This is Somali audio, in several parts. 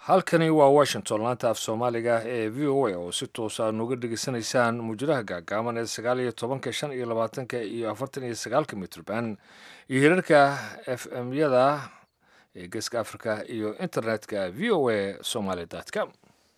halkani waa washington laanta af soomaaliga ee v o a oo si toosa nuga dhegeysanaysaan muujadaha gaagaaban ee sagaal iyo tobanka shan iyo labaatanka iyo afartan iyo sagaalka mitrban iyo hirarka f m yada ee geeska africa iyo internetka v o a somaly com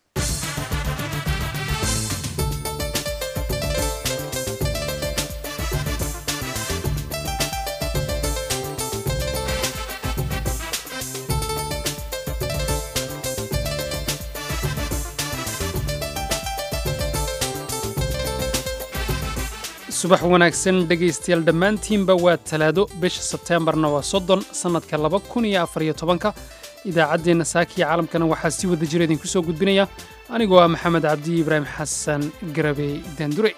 subax wanaagsan dhegaystayaal dhammaantiinba waa talaado bisha sebteembarna waa soddon sannadka laba kun iyo afariyo tobanka idaacaddeenna saakiya caalamkana waxaa si wada jira idinku soo gudbinaya anigoo ah maxamed cabdi ibraahim xasan garabey daandure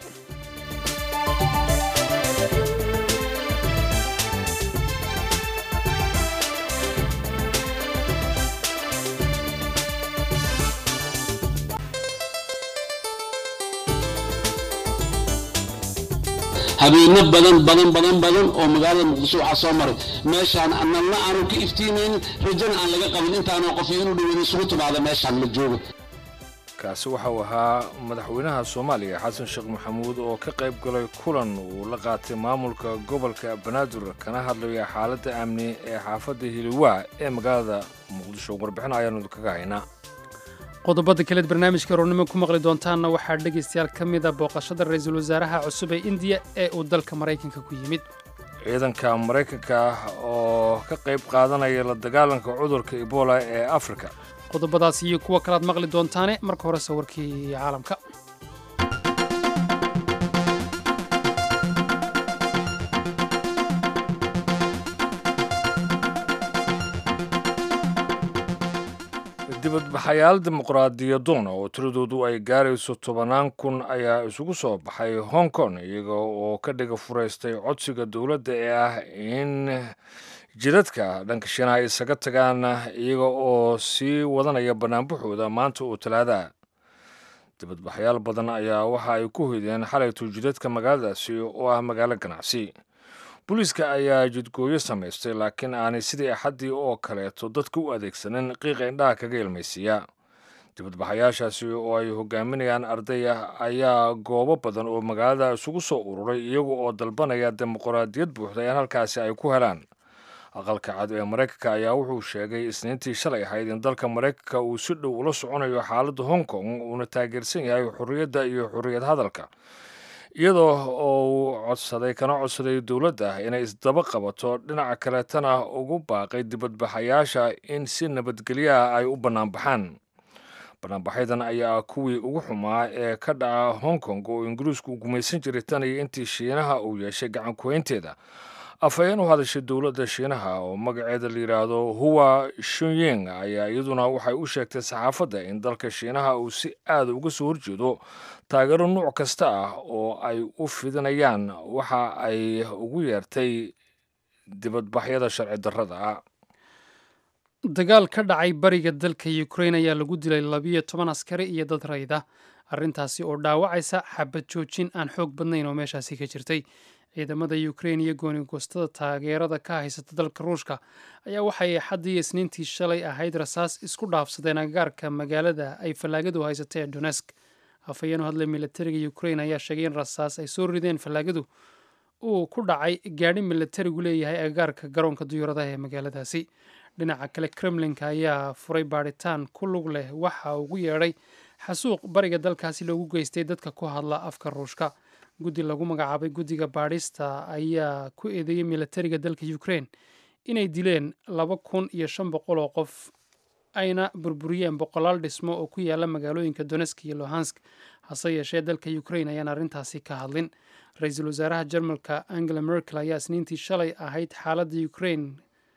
habeeno badan badan badan badan oo magaalada muqdisho waxaa soo maray meeshaan analna aanu ka iftiimaynin rajana aan laga qabin intaanoo qof inuu dhaweyna isugu timaada meeshaan la joogo kaasi waxa uu ahaa madaxweynaha soomaaliya xasan sheekh maxamuud oo ka qayb galay kulan uu la qaatay maamulka gobolka banaadir kana hadlaya xaaladda amni ee xaafadda hiliwaa ee magaalada muqdisho warbixin ayaanu kaga haynaa qodobada kaleed barnaamijka roornimo ku maqli doontaanna waxaa dhegaystayaal ka mida booqashada ra-iisul wasaaraha cusub ee indiya ee uu dalka maraykanka ku yimid ciidanka maraykanka oo ka qayb qaadanaya la dagaalanka cudurka ebola ee afrika qodobadaas iyo kuwa kalaad maqli doontaane marka hore sawirkii caalamka dibadbaxayaal dimuqraadiyadoon oo tiradoodu ay gaarayso tobannaan kun ayaa isugu soo baxay hong kong iyaga oo ka dhiga furaystay codsiga dowladda ee ah in jidadka dhanka shiinaha ay isaga tagaan iyaga oo sii wadanaya banaanbaxooda maanta oo talaada dibadbaxayaal badan ayaa waxa ay ku hoydeen xalayto jidadka magaaladaasi oo ah magaalo ganacsi booliiska ayaa jidgooyo samaystay laakiin aanay sidii axaddii oo kaleeto dadka u adeegsanin qiiqa indhaha kaga ilmaysiiya dibadbaxayaashaasi oo ay hogaaminayaan ardaya ayaa goobo badan oo magaalada isugu soo ururay iyaga oo dalbanaya dimuqraadiyad buuxda in halkaasi ay ku helaan aqalka cad ee maraykanka ayaa wuxuu sheegay isniintii shalay ahayd in dalka maraykanka uu si dhow ula soconayo xaaladda hong kong uuna taageersan yahay xorriyadda iyo xorriyad hadalka iyadoo oo uu codsaday kana codsaday dowladda inay isdaba qabato dhinaca kaleetana ugu baaqay dibadbaxayaasha in si nabadgelyaha ay u bannaanbaxaan bannaanbaxyadan ayaa kuwii ugu xumaa ee ka dhaca hong kong oo ingiriisku gumaysan jiray tan iyo intii shiinaha uu yeeshay gacankuhaynteeda afhayeen u hadashay dowladda shiinaha oo magaceeda la yidhaahdo huwa shunying ayaa iyaduna waxay u sheegtay saxaafadda in dalka shiinaha uu si aada uga soo horjeedo taageero nuuc kasta ah oo ay u fidinayaan waxa ay ugu yeertay dibadbaxyada sharci darrada ah dagaal ka dhacay bariga dalka ukrain ayaa lagu dilay labiyo toban askari iyo dad rayda arrintaasi oo dhaawacaysa xabad joojin aan xoog badnayn oo meeshaasi ka jirtay ciidamada ukrain iyo goonigoostada taageerada ka haysata dalka ruushka ayaa waxay axaddii isniintii shalay ahayd rasaas isku dhaafsadeen agagaarka magaalada ay fallaagadu haysatay ee donesk afhayeen u hadlay milatariga ukrain ayaa sheegay in rasaas ay soo rideen fallaagadu uu ku dhacay gaadhi milatarigu leeyahay agagaarka garoonka duyuuradaha ee magaaladaasi dhinaca kale kremlinka ayaa furay baadhitaan ku lug leh waxa ugu yeedhay xasuuq bariga dalkaasi loogu geystay dadka ku hadla afka ruushka guddi lagu magacaabay guddiga baadhista ayaa ku eedeeyey milatariga dalka ukrain inay dileen laba kun iyo shan boqol oo qof ayna burburiyeen boqolaal dhismo oo ku yaala magaalooyinka donesk iyo lohansk hase yeeshee dalka ukrain ayaan arrintaasi ka hadlin ra-iisul wasaaraha jarmalka angela merkel ayaa isniintii shalay ahayd xaaladda ukrain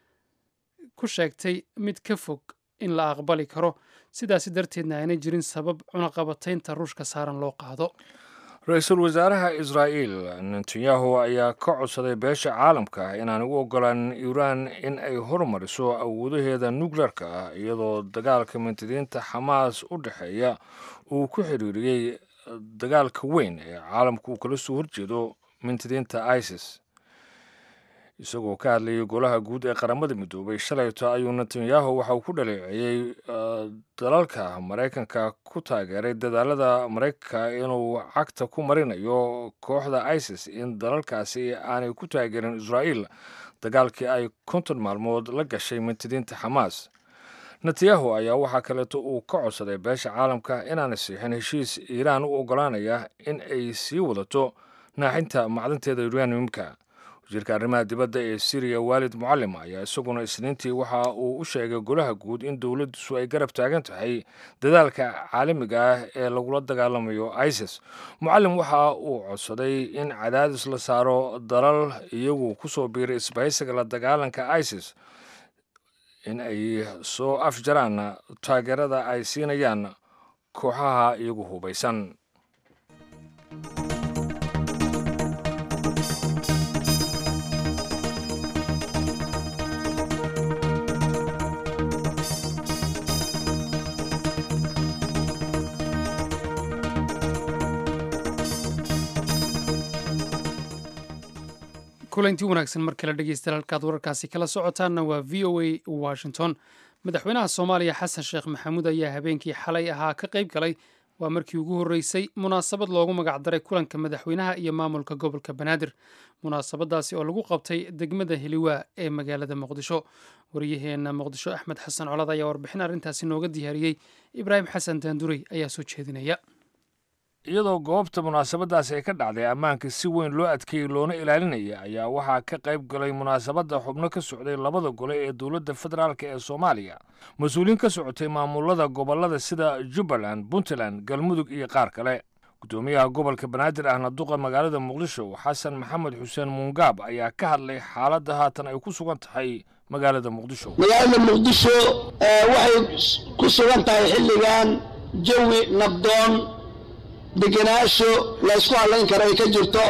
ku sheegtay mid ka fog in la aqbali karo sidaasi darteedna aanay jirin sabab cunaqabataynta ruushka saaran loo qaado ra-iisul wasaaraha israa'iil netanyahu ayaa ka codsaday beesha caalamka inaan u ogolaan iiraan in ay horumariso awoodaheeda nukleerka ah iyadoo dagaalka mintidiinta xamaas u dhexeeya uu ku xiriiriyey dagaalka weyn ee caalamka uu kala soo horjeedo mintidiinta isis isagoo ka hadlayay golaha guud ee qaramada midoobay shalayto ayuu netanyahu waxa uu ku dhaleeceeyey dalalka maraykanka ku taageeray dadaalada maraykanka inuu cagta ku marinayo kooxda isis in dalalkaasi aanay ku taageerin israa'iil dagaalkii ay konton maalmood la gashay mintidiinta xamaas netanyahu ayaa waxaa kaleeto uu ka codsaday beesha caalamka inaanay siixin heshiis iiraan u oggolaanaya in ay sii wadato naaxinta macdanteeda uraniumka wasiirka arrimaha dibadda ee siriya waalid mucalim ayaa isaguna isniintii waxa uu u sheegay golaha guud in dowladdiisu ay garab taagan tahay dadaalka caalamiga ah ee lagula dagaalamayo isis mucalim waxa uu codsaday in cadaadis la saaro dalal iyagu kusoo biiray isbahaysiga la dagaalanka isis in ay soo afjaraan taageerada ay siinayaan kooxaha iyagu hubaysan kulantii wanaagsan mar kale dhegeystayaal halkaad wararkaasi kala socotaanna waa v o a washington madaxweynaha soomaaliya xasan sheekh maxamuud ayaa habeenkii xalay ahaa ka qayb galay waa markii ugu horreysay munaasabad loogu magacdaray kulanka madaxweynaha iyo maamulka gobolka banaadir munaasabadaasi oo lagu qabtay degmada heliwaa ee magaalada muqdisho waryaheena muqdisho axmed xasan colad ayaa warbixin arrintaasi nooga diyaariyey ibraahim xasan daandurey ayaa soo jeedinaya iyadoo goobta munaasabadaasi ay ka dhacday ammaanka si weyn loo adkeeyey loona ilaalinaya ayaa waxaa ka qayb galay munaasabadda xubno ka socday labada gole ee dowladda federaalk ee soomaaliya mas-uuliyiin ka socotay maamulada gobollada sida jubbaland puntland galmudug iyo qaar kale guddoomiyaha gobolka banaadir ahna duqa magaalada muqdisho xasan maxamed xuseen muungaab ayaa ka hadlay xaaladda haatan ay ku sugan tahay magaalada muqdisho magaalada muqdisho waxay ku sugan tahay xilligan jawi nabdoon degenaansho laysku hadlayn karo ay ka jirto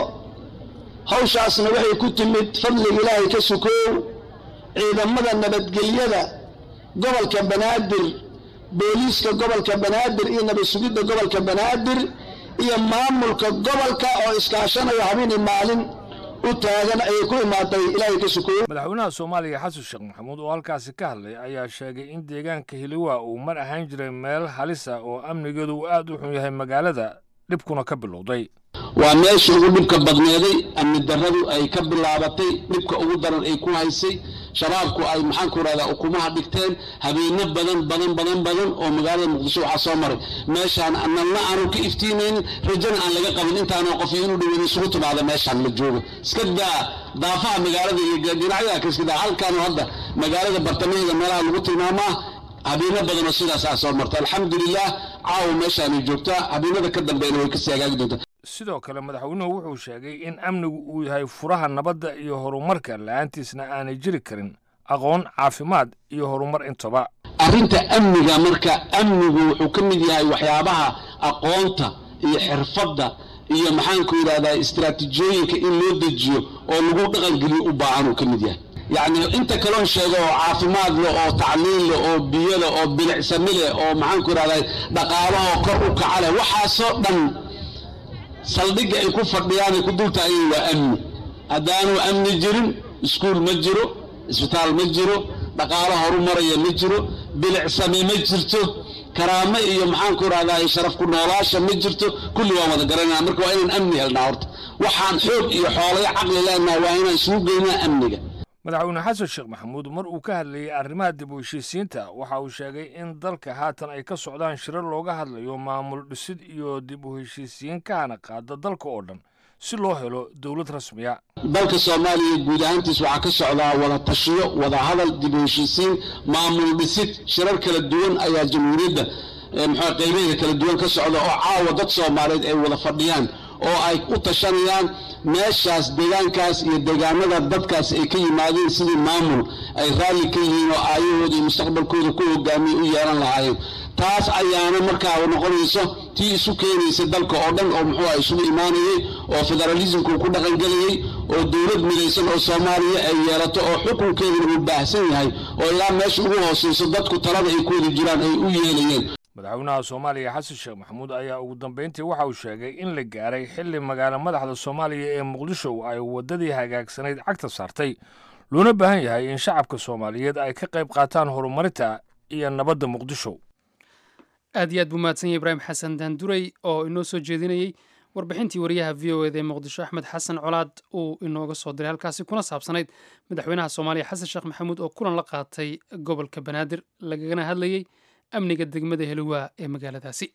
hawshaasna waxay ku timid fadliga ilaahay ka sukoow ciidamada nabadgelyada gobolka banaadir booliiska gobolka banaadir iyo nabad sugidda gobolka banaadir iyo maamulka gobolka oo iskaashanayo habeenii maalin u taagan ayay ku imaaday ilaahay ka sukoow madaxweynaha soomaaliya xasan sheekh maxamuud oo halkaasi ka hadlay ayaa sheegay in deegaanka hiliwa uu mar ahaan jiray meel halisa oo amnigeedu uu aad u xun yahay magaalada dhibkuna ka bilowday waa meesha ugu dhibka badneeday amni darradu ay ka bilaabatay dhibka ugu daran ay ku haysay shabaabku ay maxaanku rahdaa ukumaha dhigteen habeeno badan badan badan badan oo magaalada muqdisho waxaa soo maray meeshaan nalna aanu ka iftiimaynin rajana aan laga qabin intaana qof inuu dhaweyn isugu timaada meeshaan la joogo iska daa daafaha magaalada iyo dhinacyada ka iska daa halkaan hadda magaalada bartamaheeda meelaha lagu tilmaamaa habeeno badanoo sidaas ah soo marta alxamdulilah caawa meeshaanay joogtaa habeenada ka dambeena way kasii hagaagi doontaa sidoo kale madaxweynuhu wuxuu sheegay in amnigu uu yahay furaha nabadda iyo horumarka la-aantiisna aanay jiri karin aqoon caafimaad iyo horumar intaba arrinta amniga marka amnigu wuxuu ka mid yahay waxyaabaha aqoonta iyo xirfadda iyo maxaanku yidhahdaa istaraatiijiyooyinka in loo dejiyo oo lagu dhaqangeliyo u baahan uu ka mid yahay yacni inta kaloon sheego oo caafimaad leh oo tacliin leh oo biyo leh oo bilicsami leh oo maxaanku yidhahdaa dhaqaalahoo kor u kaca leh waxaasoo dhan saldhigga ay ku fadhiyaan ay ku dultaageen waa amni haddaanu amni jirin iskuul ma jiro isbitaal ma jiro dhaqaalo horu maraya ma jiro bilicsame ma jirto karaamo iyo maxaanku rahdaa sharaf ku noolaasha ma jirto kulli waan wada garanaa marka waa inaan amni helnaa horta waxaan xoog iyo xoolayo caqli leenaha waa inaan isugu geynaa amniga madaxweyne xasan sheekh maxamuud mar uu ka hadlayey arrimaha dib u heshiisiinta waxa uu sheegay in dalka haatan ay ka socdaan shirar looga hadlayo maamul dhisid iyo dib u heshiisiin kahana qaada dalka oo dhan si loo helo dowlad rasmiya dalka soomaaliya guud ahaantiis waxaa ka socdaa wada tashiyo wada hadal dib u heshiisiin maamul dhisid shirar kala duwan ayaa jamhuuriyadda muxuu qaybaheeda kala duwan ka socda oo caawa dad soomaaliyeed ay wada fadhiyaan oo ay u tashanayaan meeshaas deegaankaas iyo deegaanada dadkaas ay ka yimaadeen sidii maamul ay raalli ka yihiin oo aayahooda iyo mustaqbalkooda ku hogaamiya u yeelan lahaayeen taas ayaana markaa noqonayso tii isu keenaysa dalka oo dhan oo muxuu ah isugu imaanayay oo federalismku ku dhaqangelayay oo dowlad midaysan oo soomaaliya ay yeelato oo xukunkeeduna uu baahsan yahay oo ilaa meesha ugu hoosayso dadku talada ay ku wada jiraan ay u yeelayeen madaxweynaha soomaaliya xasan sheekh maxamuud ayaa ugu dambeyntii waxa uu sheegay in la gaaray xilli magaalo madaxda soomaaliya ee muqdisho ay waddadii hagaagsanayd cagta saartay loona baahan yahay in shacabka soomaaliyeed ay ka qayb qaataan horumarinta iyo nabadda muqdisho aad iyo aad buu mahadsan yahay ibraahim xasan daanduray oo inoo soo jeedinayey warbixintii wariyaha v o eda ee muqdisho axmed xasan colaad uu inooga soo diray halkaasi kuna saabsanayd madaxweynaha soomaaliya xasan sheekh maxamuud oo kulan la qaatay gobolka banaadir lagagana hadlayey amniga degmada heliwaa ee magaaladaasi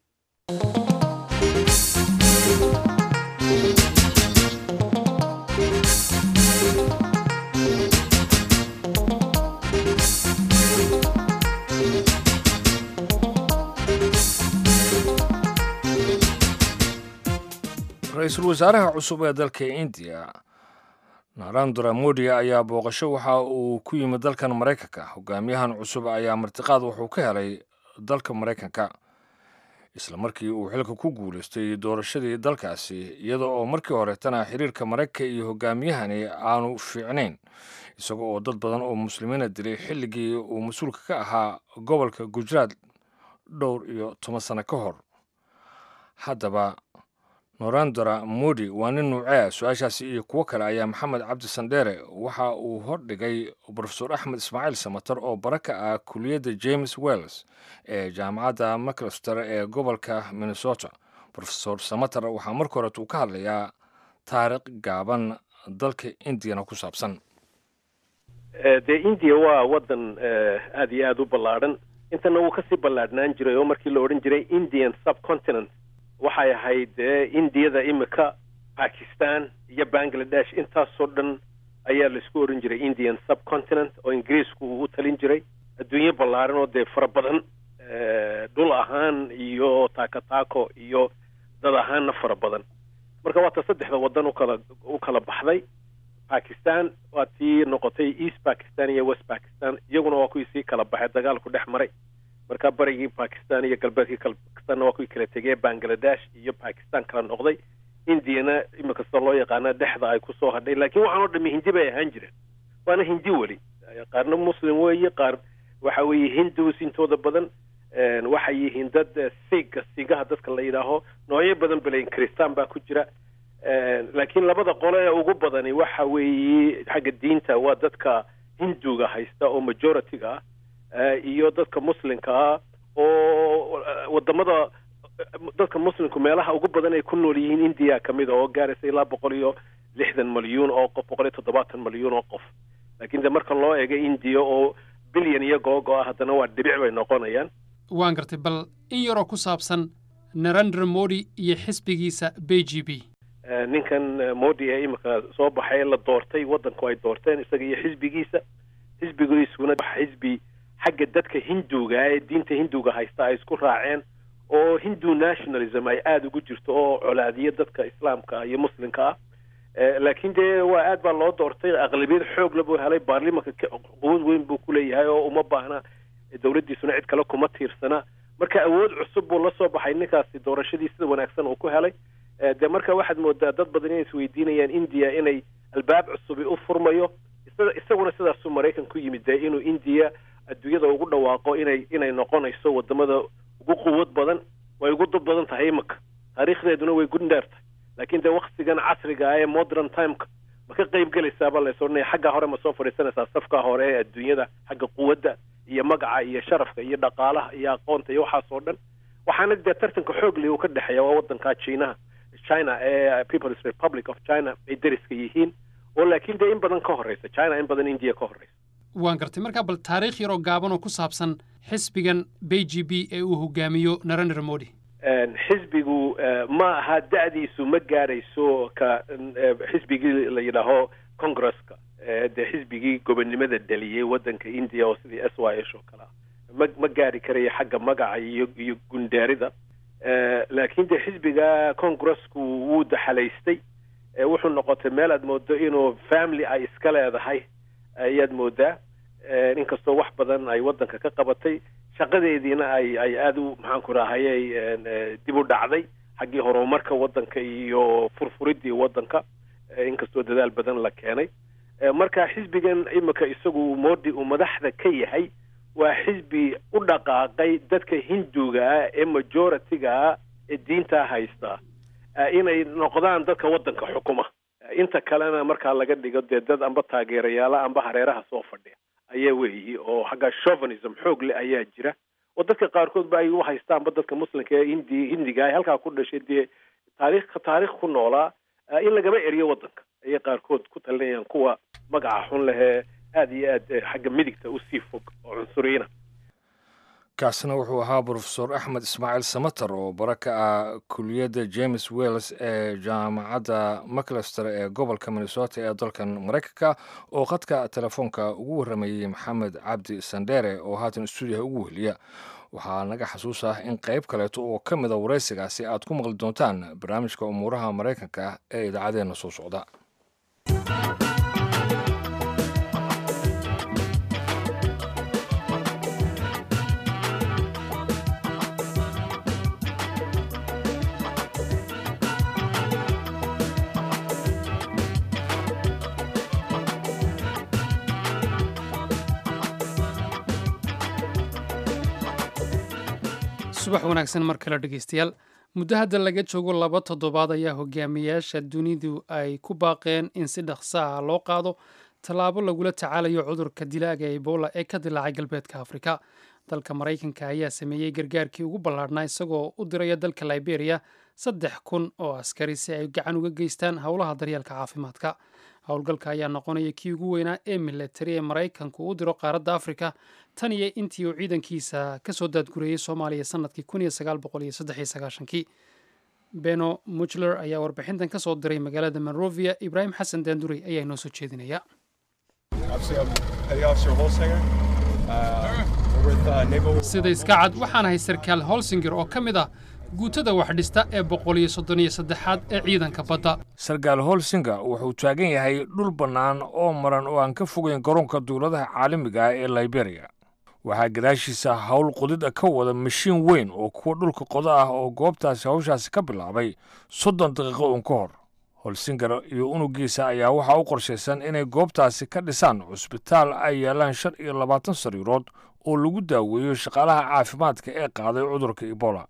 ra-iisul wasaaraha cusub ee dalka indiya narandra modi ayaa booqasho waxa uu ku yimid dalkan maraykanka hogaamiyahan cusub ayaa martiqaad wuxuu ka helay dalka maraykanka isla markii uu xilka ku guulaystay doorashadii dalkaasi iyada oo markii horetana xiriirka maraykanka iyo hogaamiyahani aanu fiicnayn isaga oo dad badan oo muslimiina dilay xilligii uu mas-uulka ka ahaa gobolka gujaraat dhowr iyo toban sano ka hor haddaba norandra modi waa nin nuucea su-aashaasi iyo kuwo kale ayaa maxamed cabdi sandheere waxa uu hordhigay brofesor axmed ismaaciil samater oo bara ka ah kuliyadda james wells ee jaamacadda maclester ee gobolka minnesota rofesor samater waxaa marka horet uu ka hadlayaa taariikh gaaban dalka indiyana ku saabsan dee indiya waa waddan aada iyo aada u ballaadhan intana wuu kasii ballaadhnaan jiray oo markii la odhan jiray indian subcontinent waxay ahayd dee indiyada imika bakistan iyo bangladesh intaasoo dhan ayaa laisku oran jiray indian subcontinent oo ingiriisku uu u talin jiray adduunyo ballaaran oo dee fara badan dhul ahaan iyo taako-taako iyo dad ahaanna fara badan marka waata saddexda waddan ukala u kala baxday bakistan waa tii noqotay east bakistan iyo west bakistan iyaguna waa kuwii sii kala baxay dagaalku dhex maray marka barigii bakistan iyo galbeedkii bakistanna waa kuwii kala tegee bangladesh iyo bakistan kala noqday indiyana imika sida loo yaqaana dhexda ay kusoo hadhay laakiin waxaan oo dhami hindi bay ahaan jireen waana hindi weli qaarna muslim weeye qaar waxa weeye hindus intooda badan waxay yihiin dad siga sigaha dadka la yidhaaho noocyo badan balayn kristaan baa ku jira laakiin labada qole ee ugu badani waxa weeye xagga diinta waa dadka hinduga haysta oo majority-ga ah iyo dadka muslimka ah oo wadamada dadka muslimku meelaha ugu badan ay ku nool yihiin indiya kamid a oo gaaraysa ilaa boqol iyo lixdan malyuun oo qof boqol iyo toddobaatan malyuun oo qof laakiin de marka loo eego indiya oo bilyan iyo googo ah haddana waa dhibic bay noqonayaan waan gartay bal in yaroo ku saabsan narendra modi iyo xisbigiisa b g b ninkan modi ee imika soo baxay la doortay waddanku ay doorteen isaga iyo xisbigiisa xisbigiisuna xisbi xagga dadka hinduga ee diinta hinduga haysta ay isku raaceen oo hindu nationalism ay aada ugu jirto oo colaadiya dadka islaamka iyo muslimka ah laakiin dee waa aad baa loo doortay aqlabiyad xoogla buu helay baarlimanka quwad weyn buu kuleeyahay oo uma baahna dowladdiisuna cid kale kuma tiirsana marka awood cusub buu la soo baxay ninkaasi doorashadii sida wanaagsan uu ku helay dee marka waxaad moodaa dad badan inay isweydiinayaan indiya inay albaab cusubi u furmayo isaguna sidaasuu maraykan ku yimid dee inuu indiya adduunyada ugu dhawaaqo inay inay noqonayso wadamada ugu quwad badan way ugu dad badan tahay imika taariikhdeeduna way gundheer tahay laakiin dee waktigan casriga ah ee modern timeka ma ka qayb gelaysaaba lays odhanaya xagga hore ma soo fadhiisanaysaa safka hore ee adduunyada xagga quwadda iyo magaca iyo sharafka iyo dhaqaalaha iyo aqoonta iyo waxaas oo dhan waxaana dee tartanka xoogli uu ka dhexeeya waa waddanka chinaha china ee people's republic of china ay deriska yihiin oo laakiin dee in badan ka horreysa china in badan india ka horreysa waan gartay markaa bal taariikh yaroo gaaban oo ku saabsan xisbigan b g b ee uu hogaamiyo narendra modi xisbigu ma aha da-diisu ma gaarayso ka xisbigii la yidhaaho congresska dee xisbigii gobonnimada dhaliyey waddanka india oo sidii s y s oo kale ah ma ma gaari karayo xagga magaca iyo iyo gundaarida laakiin dee xisbiga congressku wuu daxalaystay wuxuu noqotay meel aad moodo inuu family ay iska leedahay ayaad moodaa inkastoo wax badan ay waddanka ka qabatay shaqadeediina ay ay aada u maxaanku rahayay dib u dhacday xaggii horumarka waddanka iyo furfuridii waddanka inkastoo dadaal badan la keenay marka xisbigan imika isagu modi uu madaxda ka yahay waa xisbi u dhaqaaqay dadka hinduga ah ee majority-ga ah ee diintaa haysta inay noqdaan dadka waddanka xukuma inta kalena markaa laga dhigo dee dad amba taageerayaala amba hareeraha soo fadhiya ayaa weeyi oo xagga chauvinism xoog leh ayaa jira oo dadka qaarkood ba ay u haystaanba dadka muslimka ee hindi hindiga ah halkaa ku dhashay dee taarikh taarikh ku noolaa in lagaba eriyo waddanka ayay qaarkood ku talinayaan kuwa magaca xun lehee aada iyo aad xagga midigta usii fog oo cunsuriyiina kaasina wuxuu ahaa brofesor axmed ismaaciil samater oo bara ka ah kuliyadda james wells ee jaamacadda maclester ee gobolka minnesota ee dalkan maraykanka oo khadka telefoonka ugu warramayey maxamed cabdi sandheere oo haatan stuudiyaha ugu weheliya waxaa naga xasuus ah in qayb kaleeto oo ka mida waraysigaasi aad ku maqli doontaan barnaamijka umuuraha maraykanka ee idaacadeena soo socda subax wanaagsan mar kale dhegeystayaal muddo hadda laga joogo laba toddobaad ayaa hogaamiyaasha dunidu ay ku baaqeen in si dhaqsa ah loo qaado tallaabo lagula tacaalayo cudurka dilaaga ebola ee ka dilaacay galbeedka afrika dalka maraykanka ayaa sameeyey gargaarkii ugu ballaadhnaa isagoo u diraya dalka liberia saddex kun oo askari si ay gacan uga geystaan howlaha daryeelka caafimaadka howlgalka ayaa noqonaya kii ugu weynaa ee milatari ee maraykanku u diro qaaradda afrika tan iyo intii uu ciidankiisa ka soo daadgureeyey soomaaliya sanadkii kii beno muchler ayaa warbixintan ka soo diray magaalada monrovia ibraahim xasan daandurey ayaa inoo soo jeedinaya sida iska cad waxaan ahay sarkaal holsinger oo ka mid ah guutada wax dhista ee boqol iyo soddon iyo saddexaad ee ciidanka badda sarkaal holsinga wuxuu taagan yahay dhul bannaan oo maran oo aan ka fogeyn garoonka dowladaha caalamiga ah ee liberia waxaa gadaashiisa howl qodida ka wada mashiin weyn oo kuwa dhulka qodo ah oo goobtaasi hawshaasi ka bilaabay soddon daqiiqo uun ka hor holsinger iyo unugiisa ayaa waxaa u qorshaysan inay goobtaasi ka dhisaan cusbitaal ay yaalaan shan iyo labaatan sariirood oo lagu daaweeyo shaqaalaha caafimaadka ee qaaday cudurka ebola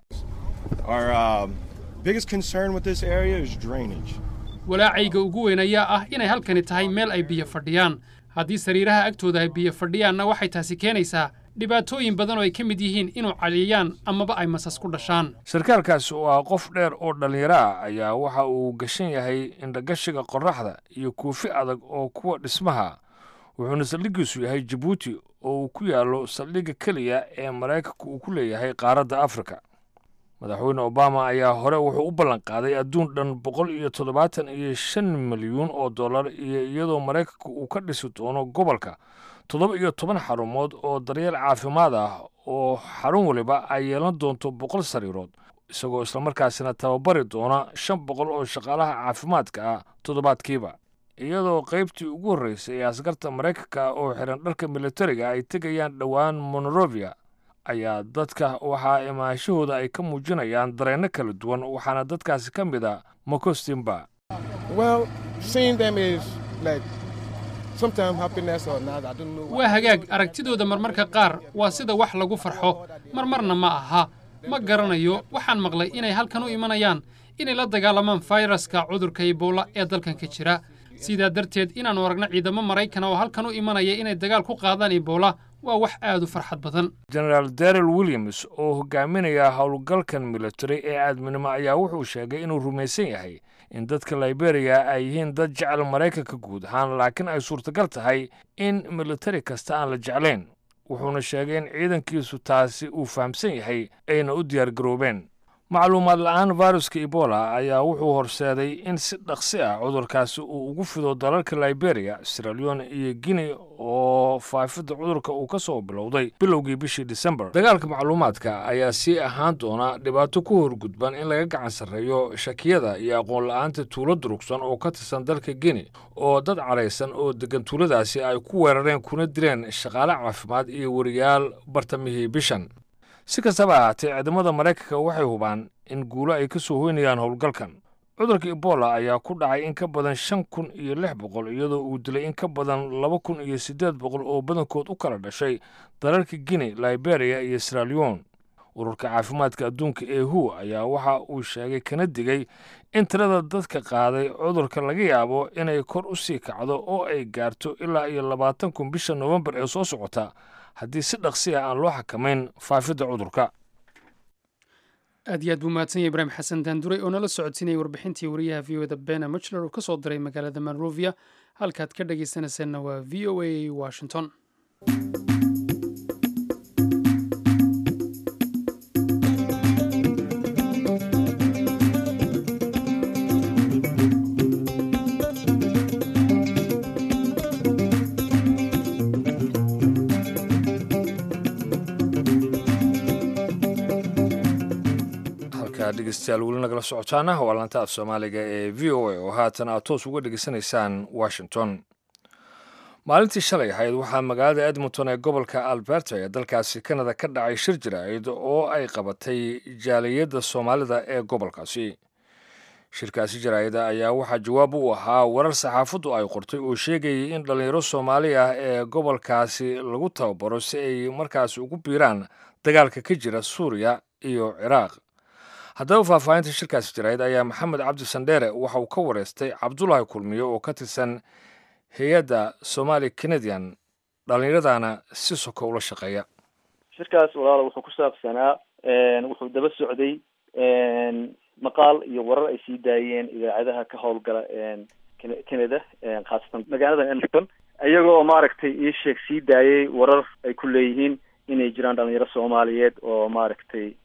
walaacayga ugu weyn ayaa ah inay halkani tahay meel ay biyo fadhiyaan haddii sariiraha agtooda ay biyo fadhiyaanna waxay taasi keenaysaa dhibaatooyin badan oo ay ka mid yihiin inuu caliyaan amaba ay masas ku dhashaan sarkaalkaasi oo ah qof dheer oo dhallinyaro ah ayaa waxa uu gashan yahay indhagashiga qorraxda iyo kuufi adag oo kuwa dhismaha wuxuuna saldhiggiisu yahay jabuuti oo uu ku yaallo saldhigga keliya ee maraykanka uu ku leeyahay qaaradda afrika madaxweyne obama ayaa hore wuxuu u ballanqaaday adduun dhan boqol iyo toddobaatan iyo shan milyuun oo dollar iyo iyadoo maraykanka uu ka dhisi doono gobolka toddoba iyo toban xarumood oo daryeel caafimaad ah oo xarun waliba ay yeelan doonto boqol sariirood isagoo islamarkaasina tababari doona shan boqol oo shaqaalaha caafimaadka ah toddobaadkiiba iyadoo qaybtii ugu horreysay ee askarta maraykanka oo xiran dharka militariga ay tegayaan dhowaan monorovia ayaa dadka waxaa imaanshahooda ay ka muujinayaan dareenno kala duwan waxaana dadkaasi ka mid a makostimba waa hagaag aragtidooda marmarka qaar waa sida wax lagu farxo marmarna ma aha ma garanayo waxaan maqlay inay halkan u imanayaan inay la dagaalamaan fayraska cudurka ebola ee dalkan ka jira sidaa darteed inaannu aragno ciidamo maraykana oo halkan u imanaya inay dagaal ku qaadaan ebola waa wax aad u farxad badan genaraal darrel williams oo hogaaminaya howlgalkan military ee aadminimo ayaa wuxuu sheegay inuu rumaysan yahay in dadka liberiya ay yihiin dad jecel maraykanka guud ahaan laakiin ay suurtagal tahay in militari kasta aan la jeclayn wuxuuna sheegay in ciidankiisu taasi uu fahamsan yahay ayna u diyaargaroobeen macluumaad la'aan viruska ebola ayaa wuxuu horseeday in si dhaqsi ah cudurkaasi uu ugu fido dalalka liberiya siraleone iyo guinea oo faafidda cudurka uu ka soo bilowday bilowgii bishii disembar dagaalka macluumaadka ayaa sii ahaan doona dhibaato ku horgudban in laga gacan sarreeyo shakiyada iyo aqoon la'aanta tuulo durugsan oo ka tirsan dalka guinea oo dad cadhaysan oo deggan tuuladaasi ay ku weerareen kuna dileen shaqaale caafimaad iyo wariyaal bartamihii bishan si kastaba ahaatee ciidamada maraykanka waxay hubaan in guulo ay ka soo hoynayaan howlgalkan cudurka ebola ayaa ku dhacay in ka badan shan kun iyo lix boqol iyadoo uu dilay in ka badan laba kun iyo siddeed boqol oo badankood u kala dhashay dalalka guinea liberia iyo sraleon ururka caafimaadka adduunka ee hu ayaa waxa uu sheegay kana digay in tirada dadka qaaday cudurka laga yaabo inay kor u sii kacdo oo ay gaarto ilaa iyo labaatan kun bisha noofembar ee soo socota haddii si dhaqsi ah aan loo xakamayn faafidda cudurka aad iyo aad buu mahadsan yahay ibraahim xasan daanduray oo nala socodsiinayay warbixintii wariyaha v o da bena muchler oo ka soo diray magaalada monrovia halkaad ka dhagaysanaysaanna waa v o a washington dhegeystayaal weli nagala socotaana waa laanta af soomaaliga ee v o a oo haatan aad toos uga dhegeysanaysaan washington maalintii shalay ahayd waxaa magaalada edmonton ee gobolka alberta ee dalkaasi kanada ka dhacay shir jiraa'id oo ay qabatay jaaliyadda soomaalida ee gobolkaasi shirkaasi jaraa'ida ayaa waxaa jawaab u ahaa warar saxaafaddu ay qortay oo sheegayay in dhallinyaro soomaali ah ee gobolkaasi lagu tababaro si ay markaasi ugu biiraan dagaalka ka jira suuriya iyo ciraaq haddaba faahfaahinta shirkaasi jaraa'id ayaa maxamed cabdi sandheere waxa uu ka wareystay cabdulaahi kulmiye oo ka tirsan hay-adda somali canadian dhallinyaradana si soko ula shaqeeya shirkaas walaalo wuxuu ku saabsanaa wuxuu daba socday maqaal iyo warar ay sii daayeen idaacadaha ka howlgala canada khaasatan magaalada edmonton iyagoo maaragtay ii sheeg sii daayay warar ay ku leeyihiin inay jiraan dhalinyaro soomaaliyeed oo maaragtay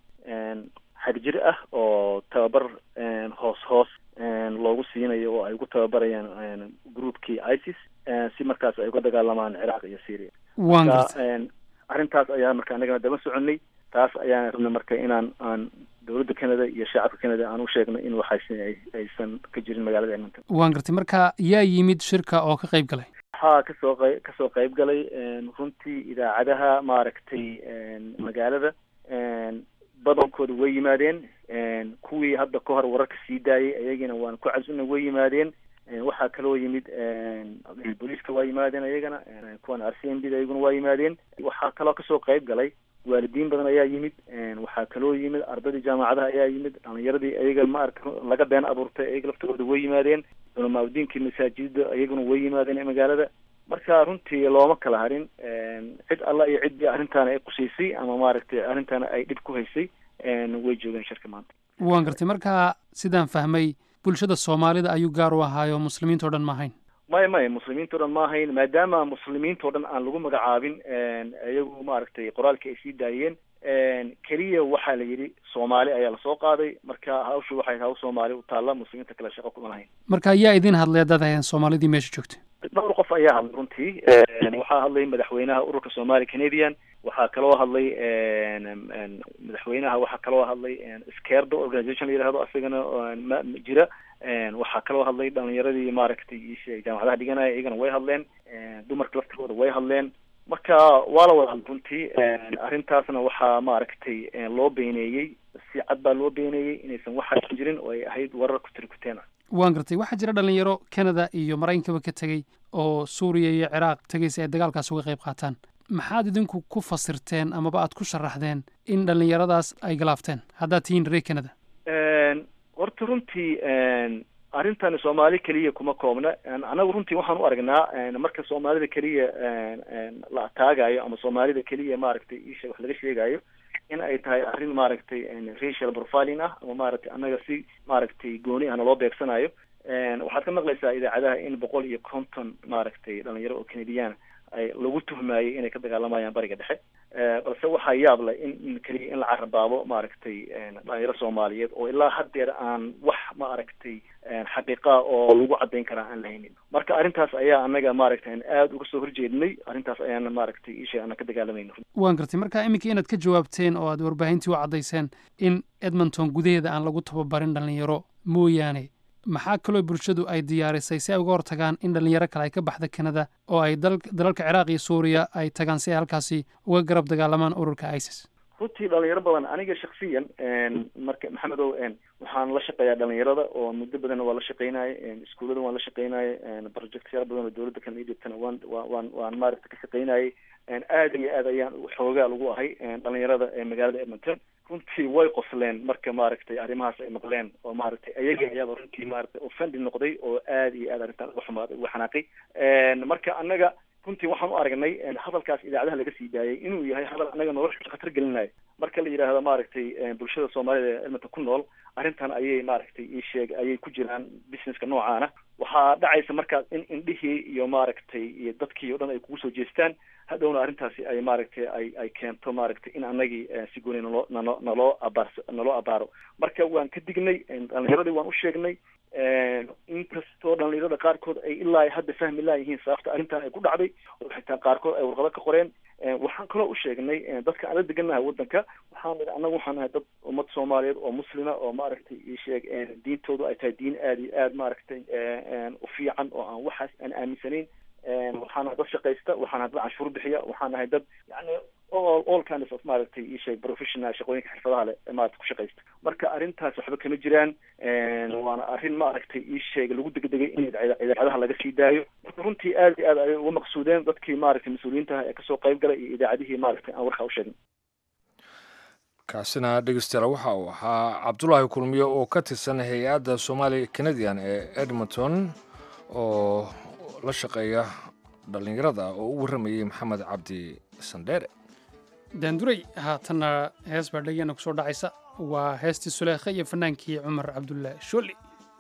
xag jir ah oo tababar hoos hoos loogu siinayo oo ay ugu tababarayaan groupkii isis si markaas ay uga dagaalamaan ciraaq iyo syria marka arrintaas ayaa marka anagana daba soconay taas ayaan rabnay marka inaan aan dowladda canada iyo shacabka canada aan u sheegno in waxaas aysan ka jirin magaalada edmonton waan gartay marka yaa yimid shirka oo ka qayb galay waxaa kasoo qey kasoo qayb galay runtii idaacadaha maaragtay magaalada badankooda way yimaadeen kuwii hadda ka hor wararka sii daayay ayagana waan ku casuna way yimaadeen waxaa kaloo yimid booliiska waa yimaadeen ayagana kuwan r c m b da ayaguna waa yimaadeen waxaa kaloo kasoo qayb galay waalidiin badan ayaa yimid waxaa kaloo yimid ardaydii jaamacadaha ayaa yimid dhalinyaradii ayaga maarka laga been abuurtay ayaga laftooda way yimaadeen culamaauddiinkii masaajidda ayaguna way yimaadeen magaalada marka runtii looma kala harin cid alla iyo ciddii arrintaana ay qusaysay ama maaragtay arrintaana ay dhib ku haysay way joogeen shirka maanta waan gartay marka sidaan fahmay bulshada soomaalida ayuu gaar u ahaayo muslimiinta o dhan ma ahayn maya maya muslimiinta o dhan ma ahayn maadaama muslimiinta o dhan aan lagu magacaabin iyagu maaragtay qoraalkii ay sii daayeen keliya waxaa la yidhi soomaali ayaa lasoo qaaday marka hawshu waxay hawl soomaali u taalla muslimiinta kale shaqo kuma lahayn marka ayaa idin hadlay haddaad ahayn soomaalidii meesha joogtay dhowr qof ayaa hadlay runtii waxaa hadlay madaxweynaha ururka somali canadian waxaa kaloo hadlay madaxweynaha waxaa kaloo hadlay skerdo organization la yihahdo isagana ma jira waxaa kaloo hadlay dhalinyaradii maaragtay jaamacadaha dhiganaya iyagana way hadleen dumarka laftirkooda way hadleen marka waa la wada hadlay runtii arrintaasna waxaa maaragtay loo beeneeyey si cad baa loo beeneeyey inaysan waxaa jirin oo ay ahayd warar kutirikuteen ah waan gartay waxaa jira dhalinyaro canada iyo maraykankaba ka tegey oo suuriya iyo ciraaq tegay si ay dagaalkaas uga qayb qaataan maxaad idinku ku fasirteen amaba aad ku sharaxdeen in dhallinyaradaas ay galaafteen haddaad tihiin reer canada horta runtii arrintani soomaali keliya kuma koobna anagu runtii waxaan u aragnaa marka soomaalida keliya la ataagayo ama soomaalida keliya maaragtay isha wax laga sheegayo in ay tahay arrin maaragtay racial profiling ah ama maaragtay annaga si maaragtay gooni ahna loo beegsanayo waxaad ka maqlaysaa idaacadaha in boqol iyo konton maaragtay dhalinyaro oo canadiana ay lagu tuhmaayay inay ka dagaalamayaan bariga dhexe balse waxaa yaab leh in in keliya in la carabaabo maaragtay dhalinyaro soomaaliyeed oo ilaa haddeer aan wax maaragtay xaqiiqa oo lagu caddayn karaa aan lahaynin marka arrintaas ayaa annaga maaragtay aada uga soo horjeednay arrintaas ayaana maaragtay isha ana ka dagaalamayno waan gartay marka iminka inaad ka jawaabteen oo aad warbaahintii u caddayseen in edmonton gudaheeda aan lagu tababarin dhalinyaro mooyaane maxaa kaloo bulshadu ay diyaarisay si ay uga hortagaan in dhalinyaro kale ay ka baxda canada oo ay dalalka ciraaq iyo suuriya ay tagaan si ay halkaasi uga garab dagaalamaan ururka isis runtii dhalinyaro badan aniga shaksiyan marka maxamedow waxaan la shaqeeyaa dhalinyarada oo muddo badanna waa la shaqeynaya iskuullada waan la shaqeynaya projectyaal badan oo dawladda kan idibtana waan waan waan maaragta ka shaqeynayay aad iyo aad ayaan xoogaa lagu ahay dhalinyarada magaalada edmonton runtii way qosleen marka maaragtay arrimahaas ay maqleen oo maaragtay ayaga ayaaba runtii maaragtay offendi noqday oo aad iyo aad arrintan uga xumaaday uga xanaaqay marka annaga runtii waxaan u aragnay hadalkaas idaacadaha laga sii daayay inuu yahay hadal annaga nolosha khatar gelinayo marka la yidhaahdo maaragtay bulshada soomaalida ee edmonton ku nool arrintan ayay maaragtay ii sheeg ayay ku jiraan businesska noocaana waxaa dhacaysa markaas in indhihii iyo maaragtay iyo dadkii o dhan ay kugu soo jeestaan hadhowna arrintaasi ay maaragtay ay ay keento maaragtay in anagii si gooni naloo nalo naloo abaar naloo abaaro marka waan ka dignay dhalinyaradii waan u sheegnay inkastoo dhalinyarada qaarkood ay ilaa hadda fahmi laayihiin sababta arrintan ay ku dhacday oo xitaa qaarkood ay warqado ka qoreen waxaan kaloo u sheegnay dadka aan la degannahay waddanka waxaan nidhi annaga waxaan nahay dad ummad soomaaliyeed oo muslima oo maaragtay ii sheeg diintoodu ay tahay diin aada iyo aada maaragtay u fiican oo aan waxaas aan aaminsanayn waxaan nahay dad shaqaysta waxaan nahay dad canshuur bixiya waxaan nahay dad yani all all kinds of maaragtay ii sheeg professional shaqooyinka xirfadaha leh maaragtay ku shaqaysta marka arrintaas waxba kama jiraan waana arrin maaragtay ii sheeg lagu degdegay in idaacadaha laga sii daayo marka runtii aad iyo aad ayay uga maqsuudeen dadkii maaragtay mas-uuliyiintaha ee kasoo qayb galay iyo idaacadihii maaragtay aan warkaa u sheegnay kaasina dhegeystayaal waxa uu ahaa cabdulaahi kulmiye oo ka tirsan hay-adda soomaali canadian ee edmonton oo la shaqeeya dhallinyarada oo u warramayey maxamed cabdi sandheere daanduray haatanna hees baa dhegeyana kusoo dhacaysa waa heestii suleekha iyo fanaankii cumar cabdulle shooli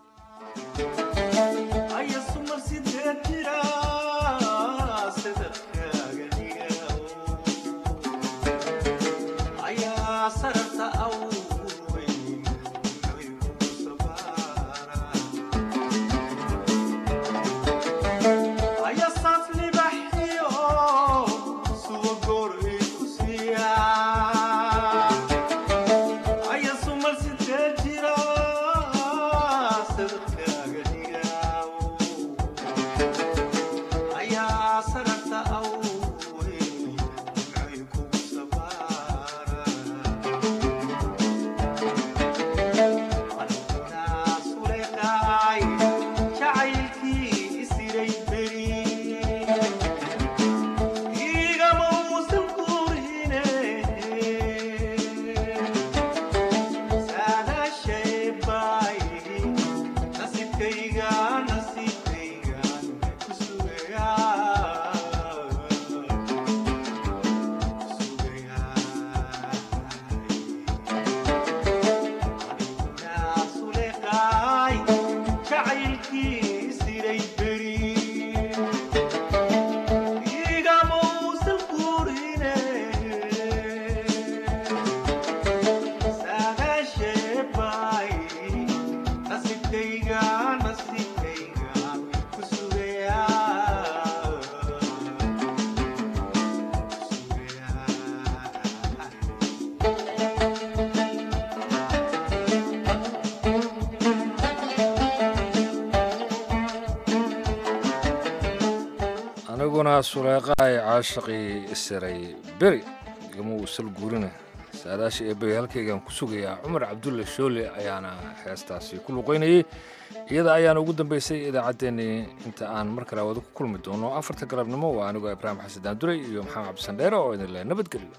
aniguna suleeqaay caashaqii isiray beri igama uusal guurina saadaasha eebey halkaygaan ku sugayaa cumar cabdulle shoole ayaana heestaasi ku luqaynayey iyada ayaana ugu dambaysay idaacaddeenii inta aan mar kale wada ku kulmi doono afarta galabnimo waa anigoo ibraahim xasan daanduray iyo maxamed cabdisandheere oo idin leh nabadgelyo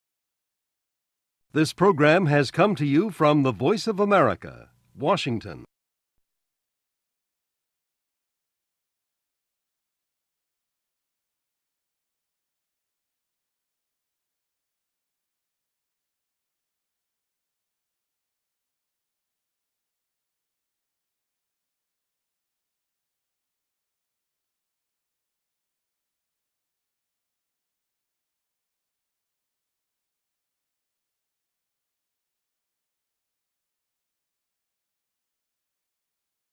This program has come to you from the Voice of America, Washington.